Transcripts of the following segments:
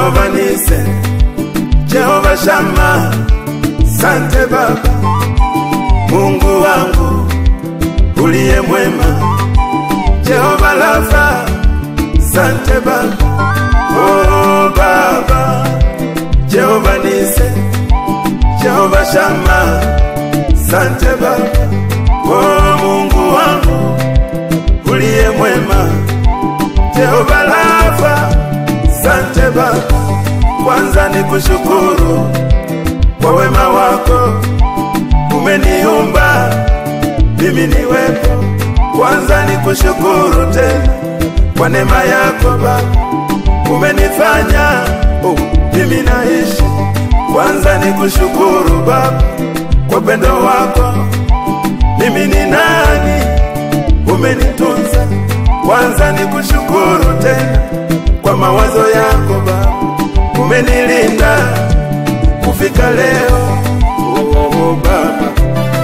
Jehova Nise, Jehova Shama, sante Baba, Mungu wangu uliye mwema, Jehova Rafa, sante Baba, oh Baba, Jehova Nise, Jehova Shama, sante Baba, oh Mungu wangu uliye mwema, Jehova Rafa, sante Baba, kwanza ni kushukuru kwa wema wako, umeniumba mimi niwepo. Kwanza ni kushukuru tena kwa neema yako Baba, umenifanya oh, mimi naishi. Kwanza ni kushukuru Baba kwa pendo wako, mimi ni nani, umenitunza. Kwanza ni kushukuru tena kwa mawazo yako Baba, umenilinda kufika leo oh, oh, Baba.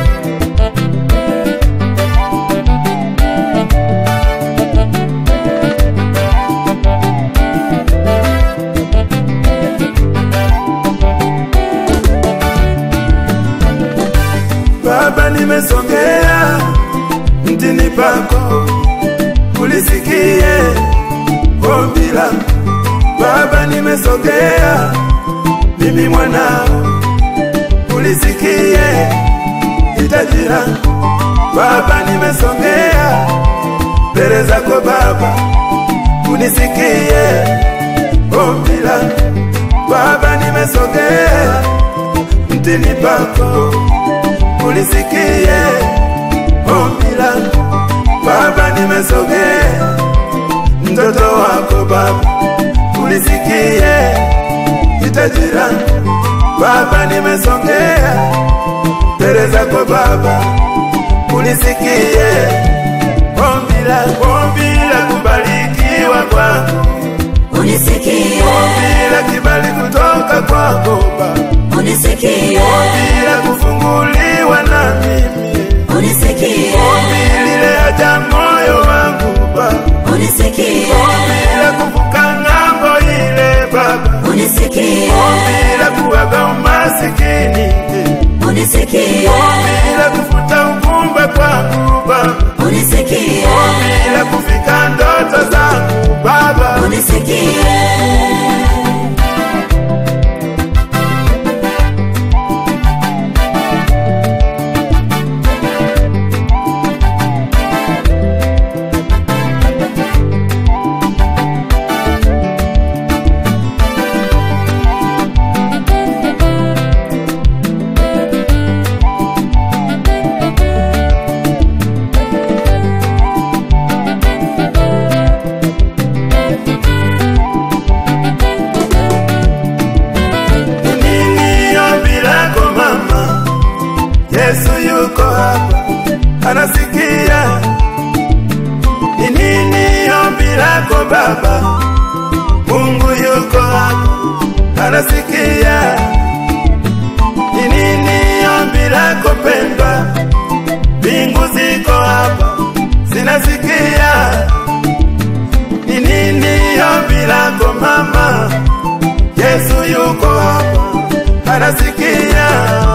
Baba, nimesogea mtini pako, ulisikie ombi langu. Baba, nimesogea mimi mwanao, ulisikie hitaji langu. Baba, nimesogea mbele zako Baba, unisikie ombi langu. Baba, nimesogea mtini pako ulisikie ombi langu Baba, nimesogea mtoto wako Baba, ulisikie hitaji langu Baba, nimesogea mbele zako Baba, ulisikie ombi langu, ombi la kubarikiwa kwangu, unisikie, ombi la kibali kutoka kwako Baba, unisikie, ombi la kufunguliwa na mimi unisikie, ombi lile haja moyo wangu Baba, unisikie, ombi la kuvuka ng'ambo ile Baba, unisikie, ombi la kuwaga umasikini, unisikie, ombi la kufuta ugumba kwangu Baba, unisikie, ombi la kufika ndoto zangu Baba, unisikie. nini ombi lako mama? Yesu yuko hapa anasikia. Ni nini ombi lako baba? Mungu yuko hapa anasikia. Ni nini ombi lako pendwa? Mbingu ziko hapa zinasikia. Ni nini ombi lako mama? Yesu yuko hapa anasikia.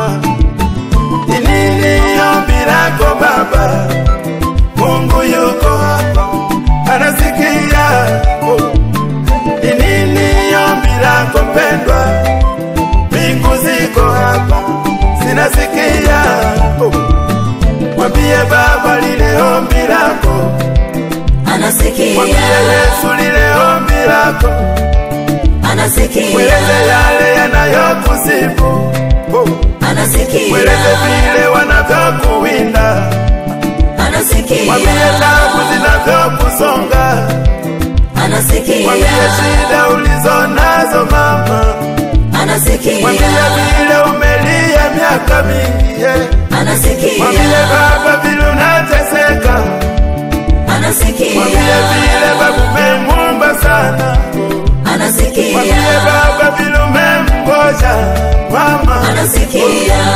Ni nini ombi lako baba? Mungu yuko hapa anasikia. Oh. Ni nini ombi lako pendwa? Mbingu ziko hapa zinasikia. Oh. Mwambie baba lile ombi lako, mwambie Anasikia, Yesu lile ombi lako, anasikia, mweleze yale yanayokusifu. Oh. Mweleze anasikia, vile wanavyokuwinda, mwambie anasikia, tabu zinavyokusonga, mwambie anasikia, shida ulizo nazo mama, mwambie anasikia, vile umelia miaka mingi, yeah. mwambie anasikia, baba vile unateseka, mwambie anasikia, vile baba umemwomba sana, mwambie anasikia, baba vile umemngoja mama, anasikia.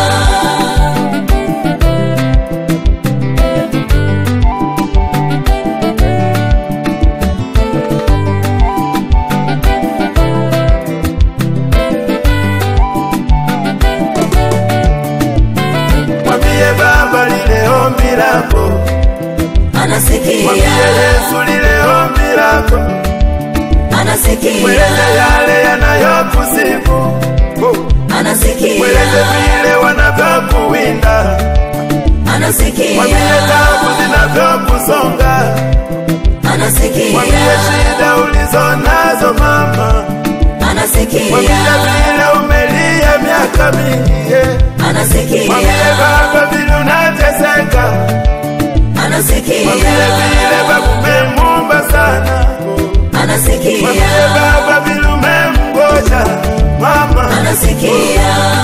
mwambie anasikia, Yesu lile ombi lako, anasikia, mweleze yale yanayokusibu, oh. mweleze anasikia, vile wanavyokuwinda, mwambie anasikia, tabu zinavyokusonga, mwambie anasikia, shida ulizo nazo mama, mwambie anasikia, vile umelia miaka mingi, yeah. mwambie anasikia, baba vile unateseka, mwambie anasikia, vile babu umemumba sana, mwambie anasikia, baba vile umemgoja mama, anasikia,